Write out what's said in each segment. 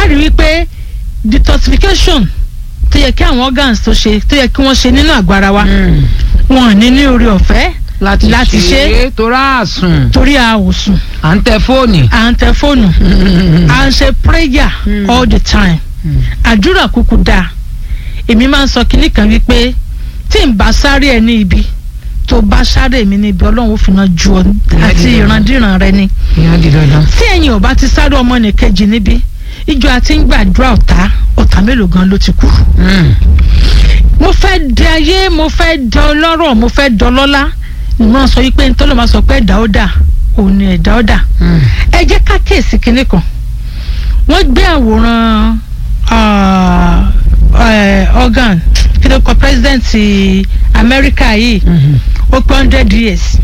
a rí wípé detoxification tó yẹ kí àwọn organs tó ṣe tó yẹ kí wọ́n ṣe nínú àgọ́ ara wa wọn ò ní ní orí ọ̀fẹ́ láti Láti ṣe ṣe. é torí àsùn torí a ò sùn à ń tẹ fóònì. à ń tẹ fóònù à ń ṣe prayer Mm. all the time àdúrà kúkú dáa èmi máa ń sọ kinní kan wípé tí n bá sáré ẹ ní ibi tó bá sáré mi ní ibi ọlọ́run ó fi náà ju ọ àti dídá. ìrandíran rẹ ni ìyá di dandan. tí ẹ̀yin ò bá ti sáré ọmọ nìkejì níbi ìjọ àti ń gbàdúrà ọ̀tá ọ̀tá mélòó gan ló ti kú. mo fẹ́ di ayé mo fẹ́ di ọlọ́rọ̀ mo fẹ́ di ọlọ́lá ìmọ̀ sọ wípé ntọ́lọ́ máa sọ pé ẹ̀dá ó dà òun ni ẹ̀dá ó dà ẹ jẹ́ ká kíyèsí kinní kan wọ́n gbé àwòrán ah, eh, organ kí ló kọ president Amẹ́ríkà yìí ó pé hundred years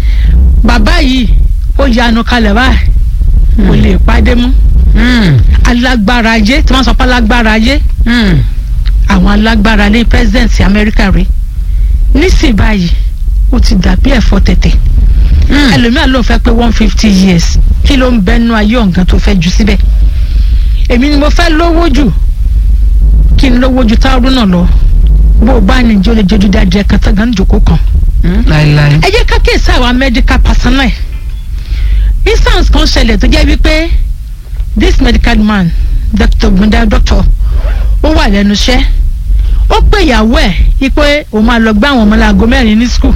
bàbá yìí ó yanu kalẹ̀ báyìí kò lè pàdé mú alágbára ayé tí wọ́n sọ pé alágbára ayé àwọn alágbára ní president Amẹ́ríkà rèé nísìnyí báyìí ó ti dàbí ẹ̀fọ́ tẹ̀tẹ̀ ẹlòmíà ló ń fẹ́ pé one fifty years kí ló ń bẹnu ayé ọ̀gán tó fẹ́ jù síbẹ̀ èmi ni mo fẹ́ lówó jù kí n lówó ju táwọn náà lọ bó o bá ní ìjọ lè jọjú dáadé ẹ̀ kan tán gan jòkó kan láìláì. ẹ jẹ́ ká kíyèsí àwọn medical personnel instance kan ṣẹlẹ̀ tó jẹ́ wípé this medical man doctor gbendal doctor ó wà lẹ́nu iṣẹ́ ó pè ìyàwó ẹ̀ wípé òun máa lọ gbá àwọn ọmọ láago mẹ́rin ní school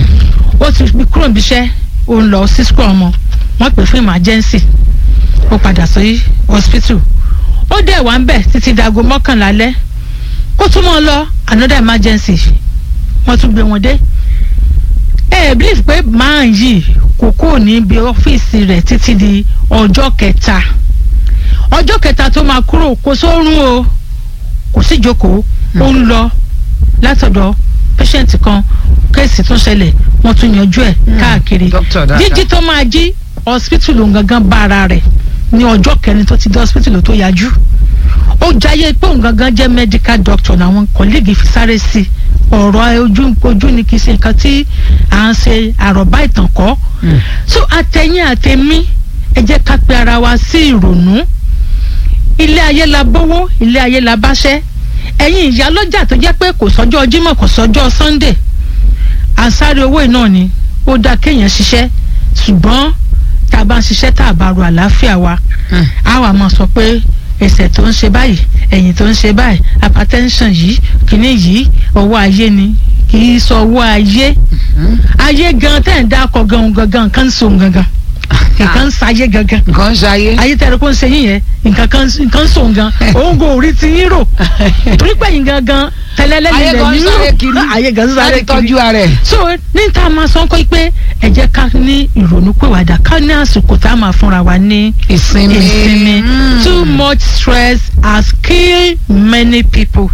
ó ti fi kúrò níbi iṣẹ́ ó ń lọ sí school ọmọ wọ́n pè fún emergency ó padà sí hospital ó dẹ̀ wá ń bẹ̀ títí dago mọ́kànlá alẹ́ kó tún mọ́ ọ lọ another emergency wọ́n tún gbé wọn dé ẹ ẹ believe pé máa yìí kò kúrò níbi ọ́fíìsì rẹ̀ títí di ọjọ́ kẹta ọjọ́ kẹta tó máa kúrò kò sórun o kò sí ìjókòó ó ń lọ látọ̀dọ̀ patient kan kéèsì tún ṣẹlẹ̀ wọ́n tún yanjú ẹ̀ káàkiri Doctor dáadáa. jíjí tó máa jí hospital òun gangan bá ara rẹ̀ ní ọjọ́ kẹrin tó ti dé hospital tó yájú ó jayé pé òun gangan jẹ́ medical doctor làwọn colleague fi sáré sí i ọ̀rọ̀ ojú ojú ni kì í ṣe nǹkan tí à ń ṣe àròbá ìtàn kọ́ so àtẹ̀yìn àtẹ̀mí ẹ jẹ́ ká pe ara wa sí ìrònú ilé ayé la bówó ilé ayé la báṣẹ́ ẹ̀yin ìyá lọ́jà tó jẹ́ pé kò sọ́jọ́ Jímọ̀ kò sọ́jọ́ Sunday àsáré owó iná ni ó dáa kéèyàn ṣiṣẹ́ ṣùgbọ́n tá a bá ń ṣiṣẹ́ tá a bá ro àlàáfíà wa a wà máa sọ pé ẹsẹ̀ tó ń ṣe báyìí ẹ̀yìn tó ń ṣe báyìí hypertension yìí kìíní yìí ọwọ́ ayé ni kì í sọ ọwọ́ ayé ayé gan tẹ̀ ń dákọ̀ gan gangan nǹkan ń so gangan nǹkan ń sayé gangan nǹkan ṣayé. ayé tẹ̀rẹ̀ kó ń ṣe yín yẹn nǹkan kan nǹkan ń so gan òun kò rí ti yín rò torí pé yín gangan tẹ́lẹ́lẹ́ ayé nílẹ̀ gan yín sáré rò kiri. ayé gan sáré láti kiri tọ́jú ara ẹ̀. so ní ta máa sọ pé pé ẹ jẹ́ ká ní ìrònú pèwàdà ká ní àsìkò tá a máa fúnra wa ní ìsinmi. ìsinmi Mm. too much stress has killed many people.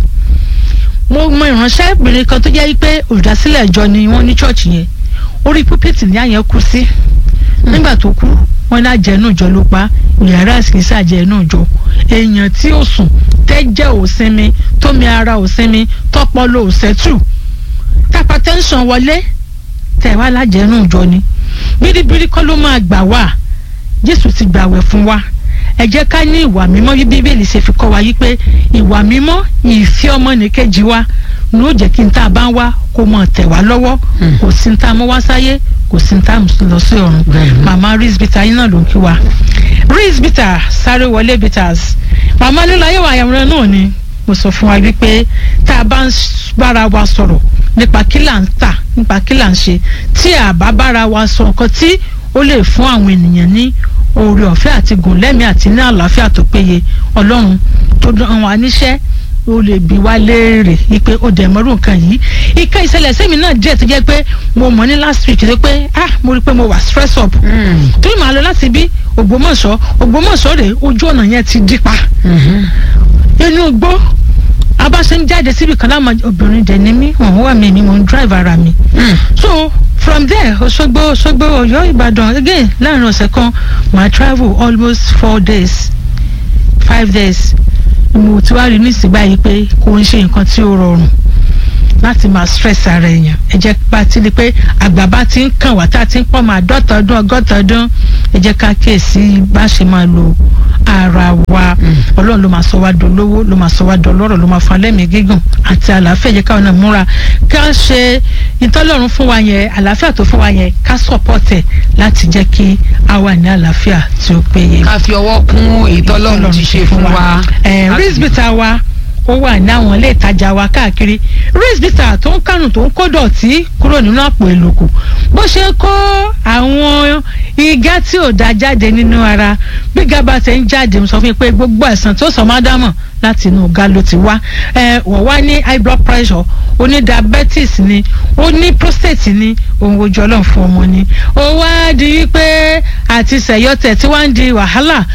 mo mọ ìránṣẹ́bìnrin kan tó jẹ́ pé olùdásílẹ̀ ìjọ ni wọ́n ní chọ́ọ̀chì yẹn orí púpìtì ní àyẹn kú sí nígbà tó kú wọ́n ní àjẹnú ìjọ ló pa yàrá ìsìnkísà àjẹnú ìjọ èèyàn tí ó sùn tẹ́jẹ̀ ò sinmi tómi ara ò sinmi tọ́pọlọ ò sẹ́tù tápá tẹ́ńsán wọlé tẹ̀wá lájẹnú ìjọ ni bíríbírí kọ́ ló máa gbà wá jésù ti gbàwẹ̀ fún wa ẹ jẹ́ ká ní ìwà mímọ́ bí bíbélì ṣe fi kọ́ wa yí pé ìwà mímọ́ ìfẹ́ ọmọnìkejì wa ló jẹ́ kí n tá a bá ń wá kó mọ̀ tẹ̀ wá lọ́wọ́ Hmm. kò sí n tá a mọ́ wá sáyé kò sí n tá a mú lọ sí ọ̀run Bẹ́ẹ̀ni. màmá rizbita yín náà ló ń kí wa rizbita sáré wọlé bitters màmá lílo ayé wa àyàwòrán náà ni mo sọ fún wa wípé tá a bá ń s- bára wa sọ̀rọ̀ nípa kí là ń tà nípa kí là ń ṣe tí a bá bára wa sọ nǹkan tí ó lè fún àwọn ènìyàn ní oore ọ̀fẹ́ àti gùn lẹ́mìí àti ní àlàáfíà tó péye ọlọ́run tó dán wa níṣẹ́ ó lè bí wá léèrè wípé ó dẹ̀ mọ́rú nǹkan yìí ìka ìṣẹ̀lẹ̀ sẹ́mi náà díẹ̀ tó jẹ́ pé mo mọ̀ ní last week tó pé ah mo rí i pé mo wà stress up Mm. torí màá lọ láti bí Ògbómọ̀ṣọ́ Ògbómọ̀ṣọ́ rèé ojú ọ̀nà yẹn ti dípa Mhm. inú igbó abáṣe ń jáde síbi kan láwọn obìnrin dẹ̀ ní mí wọ́n wà mí mi mò ń drive ara mi Mm. so from there Òṣogbo Òṣogbo Ọ̀yọ́ Ìbàdàn again láàrin ọ̀sẹ̀ kan màá travel almost four days five days mo ti wá rí nísìnyí báyìí pé kò ń ṣe nǹkan tí ó rọrùn láti máa stress ara èèyàn ẹ jẹ́ bá ti di pé àgbà bá ti ń kàn wá tá a ti ń pọ̀ máa dọ́ta ọdún ọgọ́ta ọdún ẹ jẹ́ ká kíyèsí bá ṣe máa lo ara wa Mm. ọlọ́run ọlọ́run ló máa sọ wá dolówó ló máa sọ wá dọlọ́rọ̀ ló máa fún alẹ́mìí gígùn àti àlàáfíà jẹ́ káwọn náà múra ká ṣe ìtọ́lọ́run fún wa yẹn àlàáfíà tó fún wa yẹn ká sọ̀pọ̀tẹ̀ láti jẹ́ kí a wà ní àlàáfíà tí ó péye. ká fi ọwọ́ kún ìtọ́lọ́run ti ṣe fún wa. rísbítà wa ó wà ní àwọn ilé ìtajà wa káàkiri rísbítà tó ń kánù tó ń kó dọ̀tí kúrò nínú àpò ìlòkù bó ṣe kó àwọn igá tí ò da jáde nínú ara bí gaba ṣe ń jáde mo sọ fún yín pé gbogbo àìsàn tó sọ má dámọ̀ láti inú ọ̀gá ló ti wá ẹ wọ́n wá ní high blood pressure ó ní diabetes ni ó ní prostate ni òun ojú ọlọ́run fún ọmọ ni ó wá di wípé àti sẹ̀yọ́tẹ̀ tí wọ́n ń di wàhálà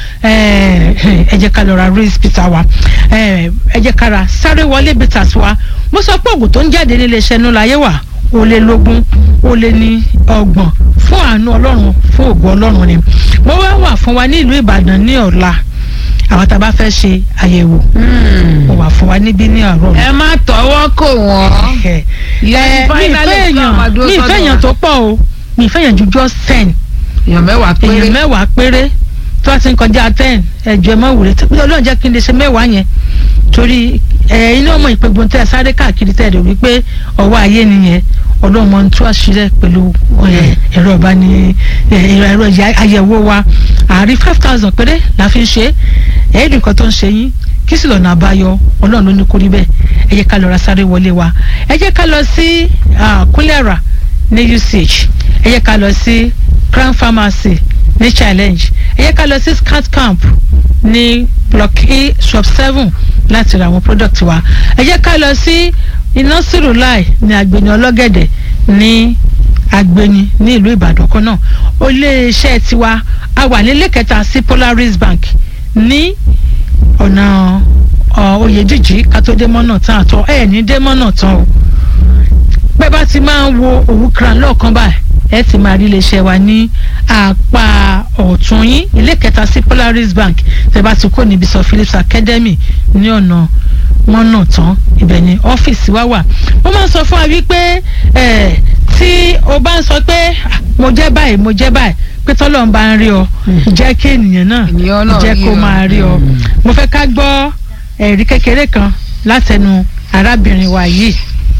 ẹ jẹ́ ká lọ ra race bitter wa ẹ jẹ́ ká ra sáré wọlé bitters wa mo sọ pé oògùn tó ń jáde nílé iṣẹ́ nú láyé wà ó lé lógún ó lé ní ọgbọ̀n fún àánú ọlọ́run fún ògùn ọlọ́run ni mo wá wà fún wa ní ìlú ìbàdàn ní ọ̀la àwọn tá a bá fẹ́ ṣe àyẹ̀wò mo wà fún wa níbí ní àárọ̀ ẹ má tọwọ́ kò wọ́n. ẹ mi ìfẹ́ èèyàn mi ìfẹ́ èèyàn tó pọ̀ o mi ìfẹ́ èèyàn ju just ten èèyàn mẹ́wàá péré èèyàn mẹ́wàá péré tó a ti ń kọjá ten ẹ̀jọ̀ ẹ̀ mọ́ wùrẹ́ tó ọlọ́run jẹ́ kí n lè ṣe mẹ́wàá yẹn torí ẹ̀ iná ọmọ ìpégun tẹ́ ẹ sáré káàkiri tẹ́ ẹ rò wípé ọwọ́ ayé nìyẹn ọlọ́run mọ̀ ń tú àṣírí pẹ̀lú ẹ̀rọ ìbáni ẹ̀rọ àyẹ̀wò wa àárín five thousand péré la fi ń ṣe ẹ̀ẹ́dùn kan tó ń ṣe yín kí sì lọ́nà àbáyọ ọlọ́run ló ní kó rí bẹ́ẹ̀ ẹ jẹ́ ká lọ ra sáré wọlé wa ẹ jẹ́ ká lọ sí kúlẹ̀rà ní usage ẹ jẹ́ ká lọ sí crown pharmacy ní challenge ẹ jẹ́ ká lọ sí scout camp ní block e shop seven láti ra àwọn product wa ẹ jẹ́ ká lọ sí iná sírùláì ní agbeni ọlọ́gẹ̀dẹ̀ ní agbeni ní ìlú ìbàdàn kan náà iléeṣẹ́ tiwa a wà nílé kẹta sí polaris bank ní ọ̀nà oyèdíjì kátódé mọ́nà tán àtọ́ ẹ̀ ní dé mọ́nà tán o pẹ́ bá ti máa ń wo òwú kran lọ́ọ̀kan báyìí ẹ ti máa rí iléeṣẹ́ wa ní apá ọ̀tún yín ilé kẹta sí polaris bank tẹ́ bá ti kó níbi sọ phillips academy ní ọ̀nà mọ́nà tán ibẹ̀ ni ọ́fíìsì wa wà mo máa ń sọ fún wa wípé tí o bá ń sọ pé mo jẹ́ báyìí mo jẹ́ báyìí pé tọ́lọ́ ń bá ń rí ọ jẹ́ kí ènìyàn náà jẹ́ kó máa rí ọ mo fẹ́ ká gbọ́ ẹ̀rí kékeré kan látẹnu arábìnrin wa yìí.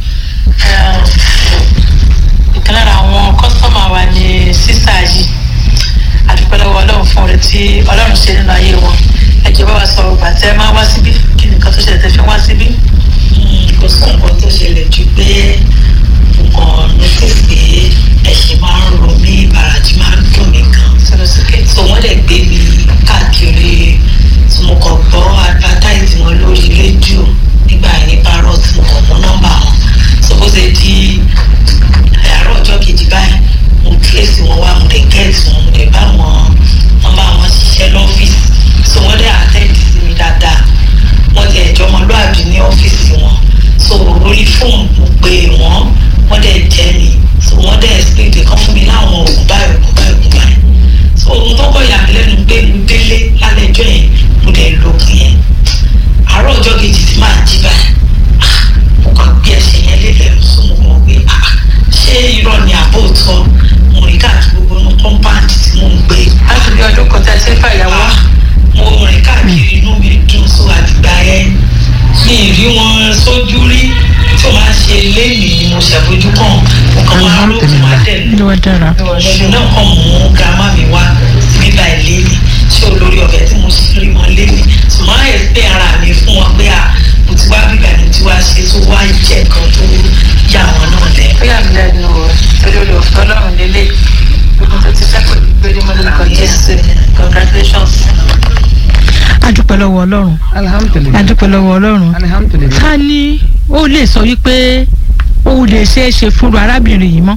ìkan lára àwọn kọ́sítọ́mà wa ni sísá yìí àdúpẹ́ lọ́wọ́ ọlọ́run fún oore tí ọlọ́run ṣe nínú ayé wọn ẹ jẹ́ bá wa sọ̀rọ̀ gbà tẹ́ máa wá síbí kí nìkan tó ṣẹlẹ̀ tẹ́ fi wá síbí. kò sí nǹkan tó ṣẹlẹ̀ ju pé nǹkan notice pé ẹ̀ṣẹ̀ máa ń ro mí ìbàràjì máa ń dùn mí gan so wọ́n lè gbé mi káàkiri tí mo kàn gbọ́ advertise wọn lórí rédíò nígbà yẹn ní parrot mo kàn mú nọ́mbà wọn so bó ṣe di àárọ̀ ọjọ́ kejì báyìí mo trace wọn wá mo lè get wọn mo lè bá wọn wọn bá wọn ṣiṣẹ́ lọ́fíìsì so wọ́n dẹ̀ attend sí mi dáadáa wọ́n ti ẹ̀jọ́ ọmọlúwàbí ní ọ́fíìsì wọn so orí fóònù mo pè wọ́n wọ́n dẹ̀ jẹ́ mi so wọ́n dẹ̀ explain kan fún mi láwọn oògùn báyìí oògùn báyìí oògùn báyìí so ohun tó kọ́ yà mí lẹ́nu pé mo délé lálẹ́ ẹjọ́ yẹn mo dẹ̀ lògùn yẹn àárọ̀ ọjọ́ kejì tí máa jí báyìí mo kàn gbé ẹsẹ̀ yẹn lélẹ̀ so mo mọ̀ pé ṣé irọ́ ni àbò tọ́ mo rí káàkiri gbogbo inú kọ́ńpáàdì tí mò ń gbé. láti bí ọdún kan tí a ti ń fàyàwó. mo rìn káàkiri inú mi dùn so àtìgbà yẹn mi ì rí wọn sójú rí tí o máa ṣe léèmí mo ṣàfojú kàn mo kàn máa rò fún wa dẹ̀ ló wá dára. ẹ̀sùn náà kàn mú gàmá mi wá bíbá ẹ̀ léèmí ṣé olórí ọ̀fẹ́ tí mo sì rí wọn léèmí ṣùgbọ́n ẹ̀ pé ara mi fún wọn pé à mo ti wá bíbá mi ti wá ṣe tó wá jẹ́ kan tó yà wọn náà lẹ̀. ó yà mí lẹ́nu o torí olè òfin ọlọ́run lélẹ̀ gbogbo tó ti sẹ́kọ̀ọ́ gbére mọ́ lórúkọ jésù congratulations. adúpẹ́ lọ́wọ́ ọlọ́run alihamudulilayi adúpẹ́ lọ́wọ́ ọlọ́run alihamudulilayi. ta ni ó lè sọ wípé ó lè ṣeé ṣe fúnru arábìnrin yìí mọ́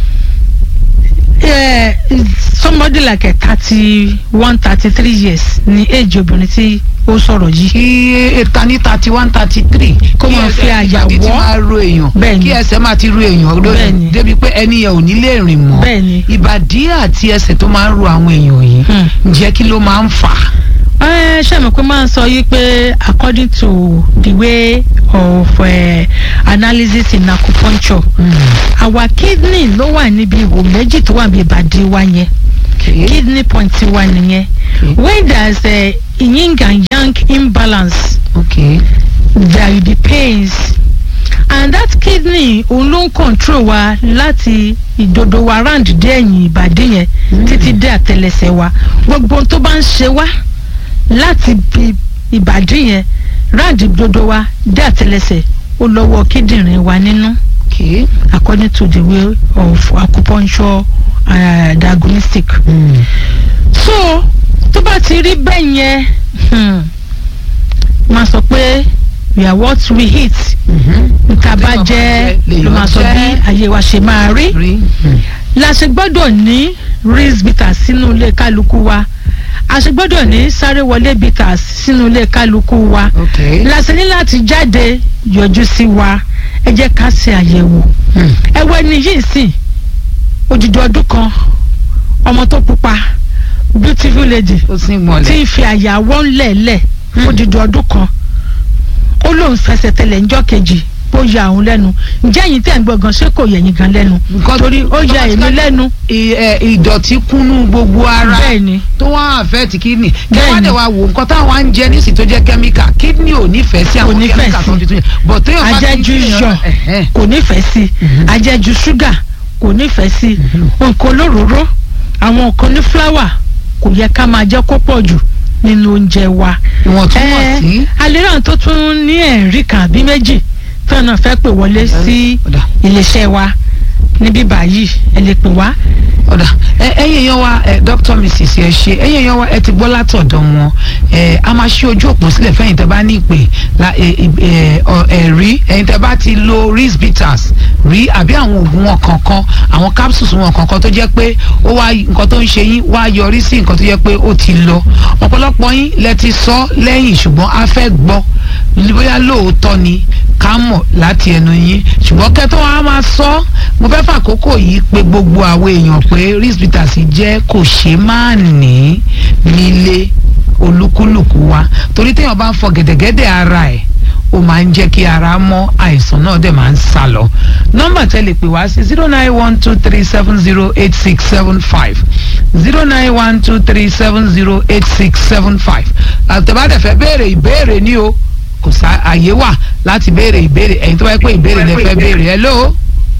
Eh, somebody like a thirty one thirty three years ni age obìnrin tí ó sọ̀rọ̀ yìí kí èta ní thirty one thirty three. Kó máa fi àyà kí ẹsẹ̀ wọ́. máa ro èèyàn. Bẹ́ẹ̀ni. kí ẹsẹ̀ máa ti ro èèyàn Bẹ́ẹ̀ni. lórí débi pé ẹni yẹn ò ní lè rìn mọ́. Bẹ́ẹ̀ni. ìbàdí àti ẹsẹ̀ tó máa ń ro àwọn èèyàn yìí. Hmm. ǹjẹ́ kí ló máa ń fà á? ẹ ṣe mọ̀ pé máa ń sọ yí pé according to the way of uh, analysis in acupuncture our kidney ló wà níbi ihò méjì tó wà níbi ìbàdí wa yẹn Okay. kidney point wa nìyẹn Okay. when there is a yin and yang imbalance okay there will be pains and that kidney òun ló ń control wa láti ìdodo wa round dé ẹ̀yìn ìbàdí yẹn títí dé àtẹlẹsẹ̀ wa gbogbo ohun tó bá ń ṣe wá láti bi ìbàdí yẹn round ìdodo wa dé àtẹlẹsẹ̀ ó lọ́wọ́ kíndìnrín wa nínú okay according to the way of acupuncture uh, diagnostic mm. so tó bá ti rí bẹ́ẹ̀ yẹn hmm, máa sọ pé we are what we eat Mhm. nta bá Téèyàn bá jẹ́ jẹ, ló máa sọ lèèyàn bí jẹ́. ayé wa ṣe máa rí rí mm. la ṣe gbọ́dọ̀ ní rinse bitters sínú ilé kálukú wa a ṣe gbọ́dọ̀ ní sáré wọlé bitters sínú ilé kálukú wa okay la ṣe ní láti jáde yọjú sí wa ẹ jẹ́ ká ṣe àyẹ̀wò mm. ẹ wọ ẹni yìí sìn odidi ọdún kan ọmọ tó pupa beautiful lady ó sì tí mọ̀lẹ́ ń fi àyàwọ́ ńlẹ̀ẹ́lẹ̀ fún odidi ọdún kan ó lóun fẹsẹ̀ tẹlẹ̀ ńjọ́ kejì ó ya òun lẹ́nu ǹjẹ́ ẹ̀yin tẹ̀ ń gbọ́ gan ṣé kò yẹ ẹ̀yin gan lẹ́nu Because torí ó ya èmi lẹ́nu I- ẹ, ìdọ̀tí kúnnú gbogbo ara bẹ́ẹ̀ ni tó wá àfẹ́ẹ̀tì kídìní kí Bẹ́ẹ̀ni. wọ́n dẹ̀ wá wò nǹkan táwọn á ń jẹ nísì tó jẹ́ kẹ́míkà kídìní ò nífẹ̀ẹ́ sí àwọn Kò nífẹ̀ẹ́ kẹ́míkà tó sí. ń fi tún yẹn bọ̀ téèyàn bá ti ń ajẹ́jú gbìyànjú- iyọ̀ Ẹ̀hẹ́n. kò nífẹ̀ẹ́ sí Mhm. ajẹ́jú ṣúgà kò nífẹ̀ẹ́ sí nǹkan olóróró àwọn nǹkan ní fúláwà kò yẹ ká máa jẹ́ kó pọ̀ jù nínú oúnjẹ wa ìwọ̀ntúnwọ̀nsí. alẹ́ràn tó tún ní ẹ̀rí kan àbí méjì tí wọn náà fẹ́ pè wọlé sí ọ̀dà iléeṣẹ́ wa níbí báyìí ẹ lè pè wá. ọ̀dà ẹ ẹ̀yin èèyàn wa ẹ dr mrs ẹ ṣe ẹ̀yin èèyàn wa ẹ ti gbọ́ látọ̀dọ̀ wọn ẹ a máa ṣí ojú òpó sílẹ̀ fẹ́yìn tẹ́ bá ní ìpè la ẹ ẹ ọ ẹ rí ẹ̀yin tẹ́ bá ti lo ris bitters rí àbí àwọn oògùn wọn kankan àwọn capsules wọn kankan tó jẹ́ pé ó wá nǹkan tó ń ṣe yín wá yọrí sí nǹkan tó jẹ́ pé ó ti lọ ọ̀pọ̀lọpọ̀ yín lẹ ti sọ lẹ́yìn ṣùgbọ́n a fẹ́ gbọ́ bóyá lóòótọ́ ni ká mọ̀ láti ẹnu yín ṣùgbọ́n kẹ́tọ́ wa máa sọ mo fẹ́ fàkókò yìí pé gbogbo àwọn èèyàn pé ris bitters jẹ́ kò ṣe máa ní nílé olúkúlùkù wa torí téèyàn bá ń fọ gẹ̀dẹ̀gẹ̀dẹ̀ ara ẹ̀ ó máa ń jẹ́ kí ara mọ́ àìsàn náà dẹ̀ máa ń sá lọ nọ́mbà tẹ́ lè pè wá sí zero nine one two three seven zero eight six seven five zero nine one two three seven zero eight six seven five àtẹ̀bádẹ̀ fẹ́ béèrè ìbéèrè ní o kò sá àyè wà láti béèrè ìbéèrè ẹ̀yin tó bá yẹ pé ìbéèrè lẹ fẹ́ béèrè hello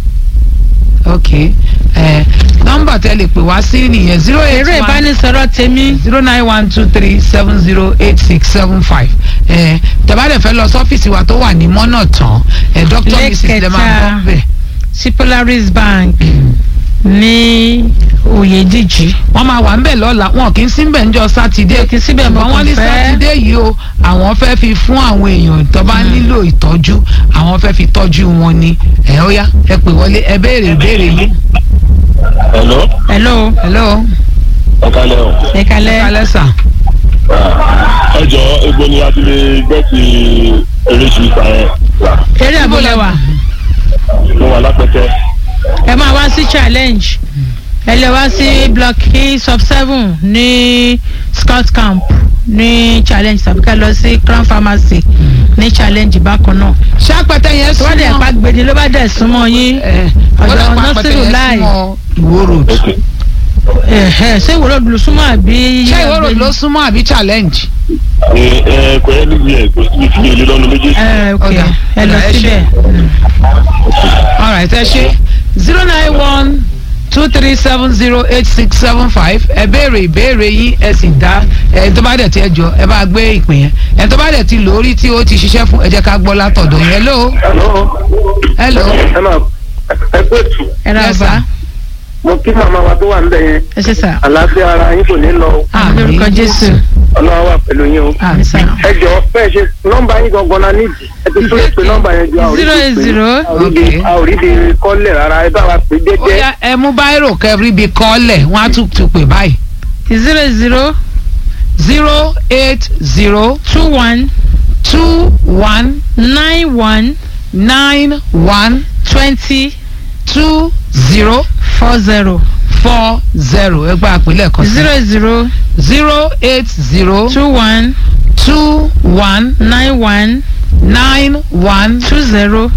ok ẹ nọ́mbà tẹ́ lè pè wá sí nìyẹn zero eight eré one ìbánisọ̀rọ̀ tèmi zero nine one two three seven zero eight six seven five ẹ tẹ́bádẹ̀ fẹ́ lọ sọ́fíìsì wa tó wà ní mọ́nà tán ẹ dr mrs lè máa Lẹ́kẹ̀ta. bọ́ bẹ́ẹ̀. sí polaris bank ní oyèdíjì wọ́n máa wà ńbẹ̀ lọ́la wọn kì í sí ńbẹ̀ ńjọ́ sátidé kì í síbẹ̀ mọ́ ṣùgbọ́n wọ́n ní kàn fẹ́. sátidé yìí o àwọn fẹ́ fi fún àwọn èèyàn tó bá nílò ìtọ́jú àwọn fẹ́ fi tọ́jú wọn ni ẹ ó yá ẹ pè wọlé ẹ béèrè ìbéèrè yìí. Hello, hello hello ọ̀kálẹ̀ o. ẹ kalẹ́ kálẹ̀ sà. Ẹ jọ egbò ni a ti lè gbẹ́ ti eréṣin ìta yẹn. eré àbúlẹ̀ wa Mo wà lápẹ́tẹ́. ẹ máa wá sí challenge ẹ lè wá sí block e sub seven ní scout camp ní challenge tàbí ká lọ sí crown pharmacy ní challenge bákan náà ṣé apẹtẹ yẹn tó bá dẹ̀ súnmọ́ pa gbèdé ló bá dẹ̀ súnmọ́ yín ẹ ọ̀dọ̀ wọ́n dẹ̀ pa apẹtẹ Nasiru yẹn Lai. súnmọ́ ìwó road. Ok. ẹ̀hẹ́ ṣé ìwòrò ló súnmọ́ àbí ṣé ìwó road ló súnmọ́ àbí challenge. Ẹ ẹ kò yẹ níbi ẹ̀ kò sí fi èlé lọ́nu méjèèjì. ẹ ok Ọ̀dà, ẹ lọ ọ̀dà, ẹ ṣé. síbẹ̀ alright ẹ ṣe zero nine one two three seven zero eight six seven five ẹ béèrè ìbéèrè yín ẹ sì dá ẹ tó bá dẹ̀ ti ẹ jọ ẹ bá gbé ìpè yẹn ẹ tó bá dẹ̀ ti lórí tí ó ti ṣiṣẹ́ fún ẹ jẹ́ ká gbọ́ látọ̀dọ̀ yẹn hello Hello. hello ẹ máa ẹ pé tù ẹ ra Yes, ọba sir. mo kí màmá wa tó wà níbẹ̀ yẹn ẹ ṣe sà àlàáfíà ara yín kò ní lọ o. àmì lórúkọ jésù ọlọ́wà wà pẹ̀lú yín o. àmì sà ẹ jọ bẹ́ẹ̀ ṣe nọ́mbà yín gangan la nídìí ẹ ti tún lè pe nọ́mbà yẹn ju zero eight zero Okay. àwòrídìí kọ́lẹ̀ rárá ẹ bá wa pè ó déédéé. yá ẹ mú báírò kẹrí bíi kọ́lẹ̀ wọ́n á tún tún pè báyìí zero eight zero zero eight zero two one two one nine one nine one twenty two zero four zero four zero ẹ gba àpilẹ̀ kan sí zero eight zero zero eight zero two one two one nine one nine one two zero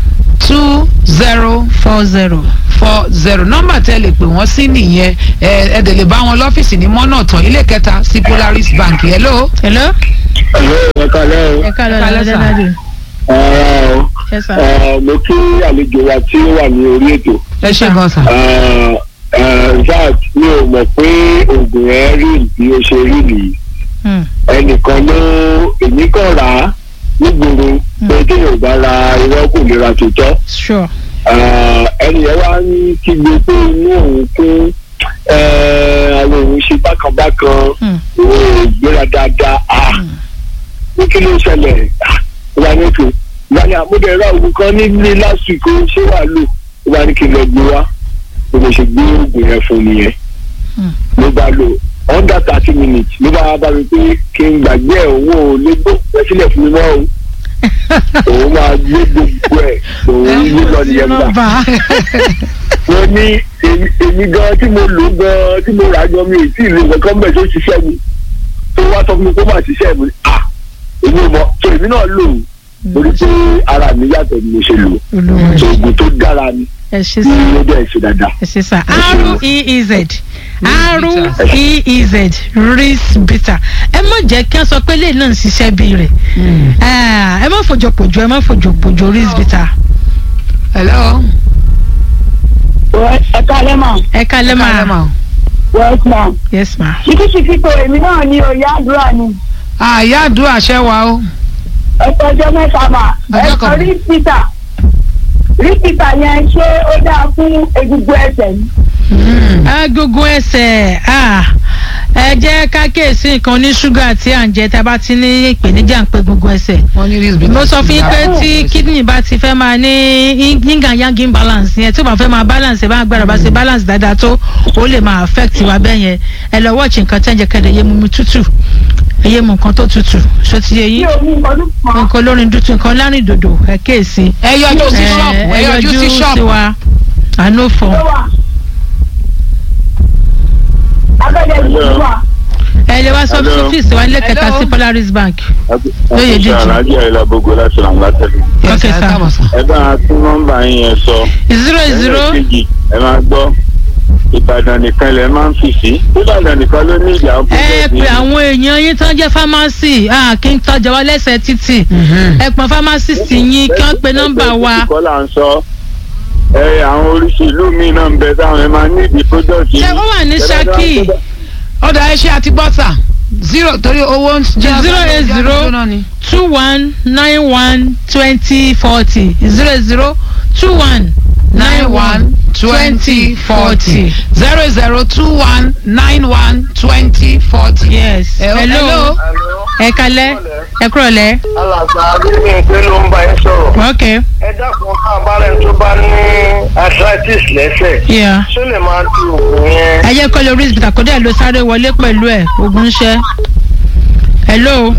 two zero four zero. four zero nọ́mbà tẹ́ lè pè wọ́n sí nìyẹn ẹ ẹ dẹ̀ lè bá wọn lọ́fíìsì ní mọ́nà tán ilé kẹta sí Polaris Bank hello. hello. ẹ̀rọ ẹ̀ka lẹ́rọ ẹ ká lọ Ẹ ká lọ lẹ́sà. dáadé. ọ̀rọ̀ o ẹ sà. Eh, mo kí àlejò wa tí ó wà ní orí ètò ẹ ṣe gan sa. Eh, eh, in fact mi ò mọ̀ pé oògùn ẹ̀ rí bí ó ṣe rí nìyí Hmm. ẹnìkan ló èmi kàn rà á nígboro pé kéèyàn bá ra irọ́ kò lè ra tòótọ́ sure. Eh, ẹnì yẹn wá ní kígbe pé inú òun kún eh, àwọn òun ṣe bákanbákan Hmm. òun ò gbéra dáadáa ah ní kí ló ṣẹlẹ̀ Ah, ó wà ní ètò ìgbà ní àmúdẹ̀ ra oògùn kan nílé last week ó ṣé wàá lò ó wà ní kí n lọ gbé wá bí mo ṣe gbé oògùn yẹn fún nìyẹn Hmm. ló bá lò under thirty minutes ló bá bá mi pé kí n gbàgbé ẹ̀ òun ò lè gbó ẹ sílẹ̀ fún mi mọ́ o òun máa gbé gbogbo ẹ̀ òun yí lọ nìyẹn gbà nọ́mbà. wọ́n ní èmi- èmi gan tí mo lò gan tí mo rà gan mi ò tí ì lè nǹkan bẹ̀ tó ṣiṣẹ́ mi tó wá sọ fún mi kó má ṣiṣẹ́ mi à èmi ò mọ̀ tó èmi náà lò ó torí pé ara mi yàtọ̀ ni mo ṣe lò olúwa tó oògùn tó dára ni ẹ ṣe tí sà. ó dẹ̀ ṣe dáadáa. ẹ ṣe sà. r e e z r e e z ris bitter ẹ má jẹ́ kí wọ́n sọ pé lẹ́yìn náà ń ṣiṣẹ́ bí rẹ̀ ẹ má fòjò pòjò ẹ má fòjò pòjò ris bitter. hello. ẹ kálẹ́ mà ẹ kálẹ́ Kálẹ̀ máa west ma yes ma. ṣíkíṣíkí tó èmi náà ní oyè àdúrà ni àyà àdúrà ṣẹ́ wa o. ẹ tọjọ́ mẹ́ta mà ẹ Ọjọ́ sọ kan. rí pítà rí pítà yẹn ṣé ó dáa fún egungun ẹsẹ̀ ni. agogo ẹsẹ̀ ah, ẹ jẹ́ ká kíyèsí nǹkan ní ṣúgà tí à ń jẹ tá a bá ti ní ìpèníjà ń pe gbogbo ẹsẹ̀ wọ́n ní ris bitters. mo sọ fún yín pé tí kidney bá ti fẹ́ máa ní yin and yang imbalance yẹn tí ó bá fẹ́ máa balance ẹ̀ bá agbára bá ṣe balance dáadáa tó ó lè máa affect wa bẹ́ẹ̀ yẹn ẹ lọ watch nǹkan tẹ́ ń jẹ kẹ́lẹ́ yé mu mi tútù ẹ yé mu nǹkan tó tútù ṣó ti yé bí yín omi ọdún kan nǹkan olórin dúdú nǹkan lárin dòdò ẹ kíyèsí ẹ yọjú sí ẹ ṣọ́ọ̀bù ẹ ẹ yọjú sí sí ṣọ́ọ̀bù. wa àánú fọ ló wà abẹ́lẹ̀ ìlú wà. ẹ lè wá sọ Hello. ọ́fíìsì wa nílé kẹta Hello. sí Polaris Bank Lóye ṣe jíjìn. aláàjì àyìnlá gbogbo láti ràn látẹ̀lé. Yes, Okay, ẹ sir. káàbọ̀ sir. ẹ bá a tún nọ́mbà yín yẹn sọ. zero zero ẹlẹ́ẹ̀kejì ẹ máa gbọ́ ìbàdàn nìkan lẹ máa ń fi sí ìbàdàn nìkan ló ní ìjà ẹ pè àwọn èèyàn yín tán jẹ́ pharmacy ah, kí n tọ́jà wá lẹ́sẹ̀ títì ẹ pọn pharmacist yín kí wọ́n pe nọ́mbà wa kọ́ là ń sọ ẹ àwọn oríṣi ìlú míì náà ń bẹ táwọn ẹ máa ní ìdí product ṣé ó wà ní Ṣakí ọ̀dà ẹ ṣe àti bọ́tà zero torí owó ń jẹ́ Zero eight zero. náà ni. two one nine one twenty forty zero zero two one nine one twenty forty zero zero two one nine one twenty forty. yes Eh, hello ẹ kalẹ́ ẹ kúrọ̀lẹ́ alàgbà agbègbè pé ló ń bá yín sọ̀rọ̀. ok ẹ dákun ká abárẹ̀ tó bá ní arthritis lẹ́sẹ̀ yeah. ṣó lè máa lo oògùn yẹn. ẹ jẹ́ kọ́ lórí ìsìbìtà kó dẹ̀ ló sáré wọlé pẹ̀lú ẹ̀ ogun ṣẹ́ hello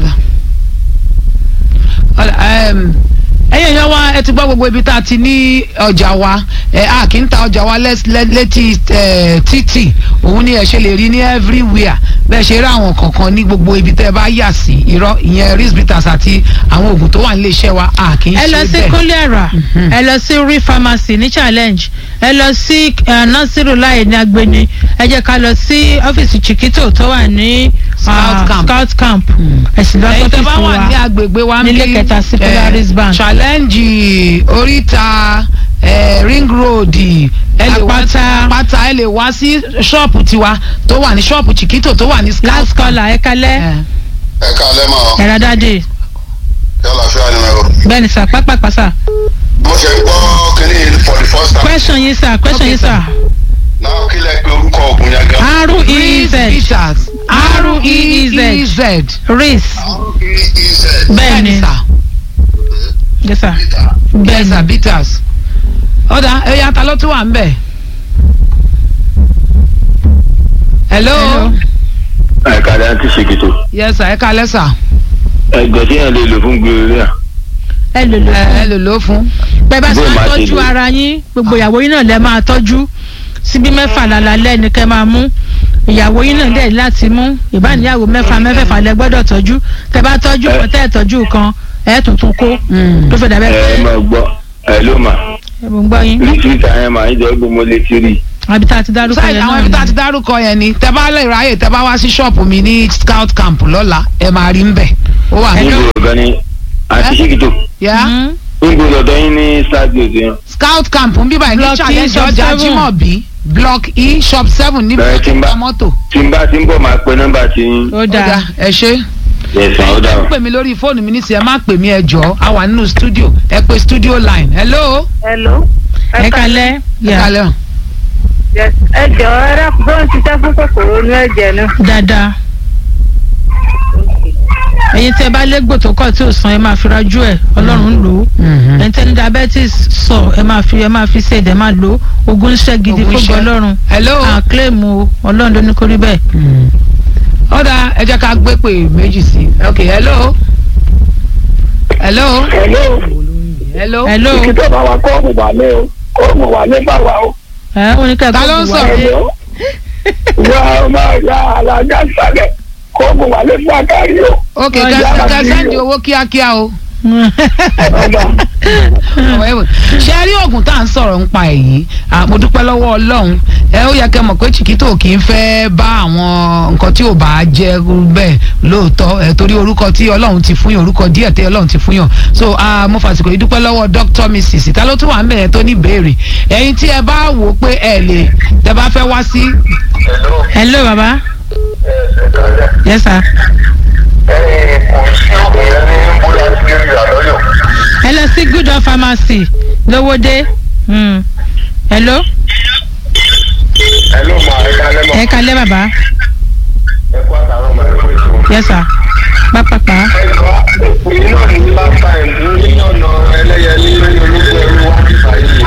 ẹyìn èèyàn wa ẹ ti gbọ́ gbogbo ibi tá a ti ní ọjà wa ẹ a kì í ta ọjà wa lẹ́s- lẹ́- létí ẹ, títì òun ni ẹ ṣe lè rí ní everywhere bẹ́ẹ̀ ṣe rí àwọn kankan ní gbogbo ibi tẹ́ ẹ bá yà sí irọ́ ìyẹn ris bitters àti àwọn oògùn tó wà nílé iṣẹ́ wa a kì í ẹ lọ ṣe sí bẹ́ẹ̀. kólẹ́ra Mhm. ẹ lọ sí rí pharmacy ní challenge ẹ lọ sí eh, nasiru láì ní agbeni ẹ jẹ́ ká lọ sí ọ́fíìsì chiquito tó wà ní ah, Scout camp. scout camp Mm. ẹ sì lọ ẹ̀yin tẹ́ bá sọ́fíìsì wà ní wa agbègbè wa nílé níbí, kẹta sí eh, Polaris Bank. challenge oríta eh, ring road ẹ lè wá sí Àpáta. àpáta ẹ lè wá sí ṣọ́ọ̀pù tiwa tó wà ní ṣọ́ọ̀pù chiquito tó wà ní scout last camp. caller ẹ kalẹ́ Eh. ẹ káalẹ́ mọ́ ẹ̀rọ dáadé yálà fíà ni mo bẹ́ẹ̀ ni sà pápápá sà mo ṣe gbọ́ kínní for the first time question yín sà question Okay, yín sà náà kí lẹ pé orúkọ ògùn yẹn gan. r e Ris z bitters R-E-E-Z. R-E-E-Z. ris r-e-e-z bẹ́ẹ̀ ni sà yes sà bẹ́ẹ̀ bẹ́ẹ̀ sà ni bitters. ọ̀dà ẹ̀yà ta ló tún wà ń bẹ̀. hello. Hello. ẹ̀ka rẹ̀ ti ṣèkìtò yes sà ẹ kalẹ́ sà. ẹ̀gbọ́n tí yẹn lè lò fún gbèrè ẹ lò lò ẹ ẹ fún lò ló fún. bẹ́ẹ̀ bá ṣe Bó máa máa ṣe tọ́jú lò. ara yín gbogbo ìyàwó yín náà lẹ máa tọ́jú síbí mẹ́fà lálálẹ́ ni kẹ́ máa mú ìyàwó yín náà dẹ̀ láti mú ìbáníyàwó mẹ́fà mẹ́fẹ̀fà lẹ gbọ́dọ̀ tọ́jú tẹ́ bá tọ́jú Ẹ. kan tẹ́ ẹ̀ tọ́jú kan ẹ̀ tuntun kó Mm. tó fẹ́ dàbẹ́ ẹ pé máa gbọ́ ẹ ló mà ẹ mò ń gbọ́ yín rìsíìtì àyẹn màá ń jẹ́ gbogbo lè ti rí. àbí tá a ti dárúkọ sáyẹn yẹn àwọn náà ibi tá a ni. ti dárúkọ yẹn ni tẹ bá lè ráyè tẹ bá wá sí ṣọ́ọ̀pù mi ní scout camp lọ́la ẹ máa rí ń bẹ̀ ó wà ní. níbo ọ̀gá ni àti ṣíkìtò yá Mhm. níbo lọ́dọ̀ yín ní stadium yẹn. scout camp ń bíbá ní Block E, challenge shop ọjà seven. jimobi block e shop seven níbi Bẹ̀rẹ̀ tí ń bá- ìta mọ́tò. tí n bá ti ń bọ̀ máa pe nọ́mbà tí yín. ó ó dáa dáa ẹ ṣe. yẹ̀sán ó dà ẹ wọ́n. pè mí lórí fóònù mi nísìnyí ẹ má pè mí ẹ jọ a wà nínú studio ẹ pè studio line hello. hello. ẹ kalẹ́ ẹ yà kalẹ́ o. Yes. ẹ jọ ẹ dákun bó ń ṣiṣẹ́ fún kòkòrò inú ẹ̀jẹ̀ náà. dáadáa ẹ̀yin tẹ́ bá légbò tó kọ̀ tí ò san ẹ máa fi rajú ẹ̀ ọlọ́run ń lò ó ẹ̀yin tẹ́ ní diabetes sọ ẹ máa fi ẹ máa fi ṣe ẹ̀dẹ̀ máa lò ó ogun iṣẹ́ gidi Ogun fógun iṣẹ́. ọlọ́run hello. à claim o ọlọ́run ló ní kó rí bẹ́ẹ̀. ọ̀dà ẹ jẹ́ ká gbé pè méjì sí i ok hello. hello. hello hello. hello ìkìtọ̀ bá wa kọ́ ọ̀mù wà lé o kọ́ ọ̀mù wà lé bá wa o. ẹ ó ní kẹ́kọ̀ọ́ Ta ló ń bù wá sọ̀rọ̀? dé. hello wà á máa ya alájà sálẹ̀ kọ́ ọ̀mù wà lé fún àkárí o. ok Ọjà kẹsàn àti kẹsàn di o. owó kíákíá o. ọ̀dà ṣe rí oògùn tá à ń sọ̀rọ̀ ń pa èyí Ah, mo dúpẹ́ lọ́wọ́ ọlọ́run ẹ ó yẹ kẹ́ mọ̀ pé chiquito kì í fẹ́ bá àwọn nǹkan tí ò bá jẹ́ bẹ́ẹ̀ lóòótọ́ ẹ torí orúkọ tí ọlọ́run ti fún yàn orúkọ díẹ̀ tí ọlọ́run ti fún yàn so ah, mo fàsìkò yìí dúpẹ́ lọ́wọ́ dr mrs ta ló tún wà ń bẹ̀rẹ̀ tó ní ìbéèrè ẹ̀yin tí ẹ bá wò ó pé ẹ lè tẹ bá fẹ́ wá sí hello hello baba ẹsẹ̀ kalẹ̀ yes sir ẹ̀yin kò sí òkè yẹn ní bóyá sí rí àlọ́yọ̀. ẹ lọ sí good of pharmacy lówódé Mm. hello hello ma ẹ kalẹ́ mọ́ ẹ kalẹ́ baba ẹ kó àtàwọn ọmọ ẹ kó èso. yes sir pápápá ẹ̀kọ́ iná ní last time ní ọ̀nà ẹlẹ́yẹlé lórí ológun ẹrú wá sí fàyè.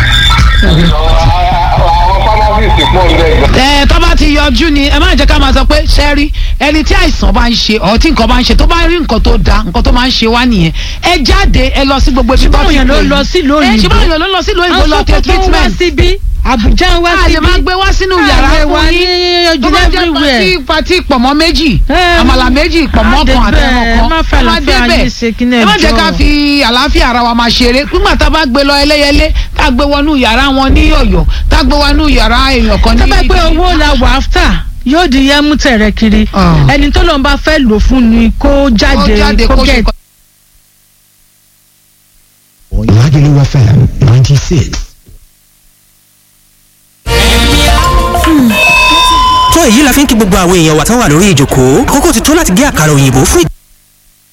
àwọn pharmacist pọ̀ ń bẹ̀ gan. ẹ tó bá ti yọjú ni ẹ má jẹ́ ká máa sọ pé ṣẹ́rí ẹni tí àìsàn bá ń ṣe ọ̀ tí nǹkan bá ń ṣe tó bá rí nǹkan tó da nǹkan tó máa ń ṣe wá nìyẹn ẹ jáde ẹ lọ sí gbogbo ibi tó ṣùgbọ́n ti òyìn ló pè lọ yín. sílùú ẹ òyìnbó ṣùgbọ́n òyìn ló lọ sílùú òyìnbó lọ tẹ àwọn sọ́kòtò ń wá treatment síbí àbújá ń wá a lè síbí máa gbé wá sínú yàrá a lè fún wá ní yín tó ojú bá jẹ́ everywhere. pati pati pọ̀mọ́ méjì Ẹ, àmàlà méjì pọ̀mọ́ á kan débẹ̀, àtẹ̀wọ̀n kan ẹ má fẹ́ ẹ má àlàáfíà débẹ̀. yín ṣe kí ní ẹ má jẹ́ ẹjọ́. ká fi àlàáfíà ara wa máa ṣeré nígbà tá a bá gbé lọ ẹlẹ́yẹlé tá a gbé wọnú yàrá wọn ní ọ̀yọ́ tá a gbé wọnú yàrá èèyàn kan ní. tó bá pé owó la wà áfítà yóò di yẹmú tẹ̀rẹ̀ kiri Ah. ẹni tó lọ́n bá fẹ́ lò fún ni kó jáde kó ṣe gẹ̀ kọ́- Lagelu FM 96. tó èyí la fi ń kí gbogbo àwọn èèyàn wa tán wà lórí ìjòkó àkókò ti tó láti gé àkàrà òyìnbó fún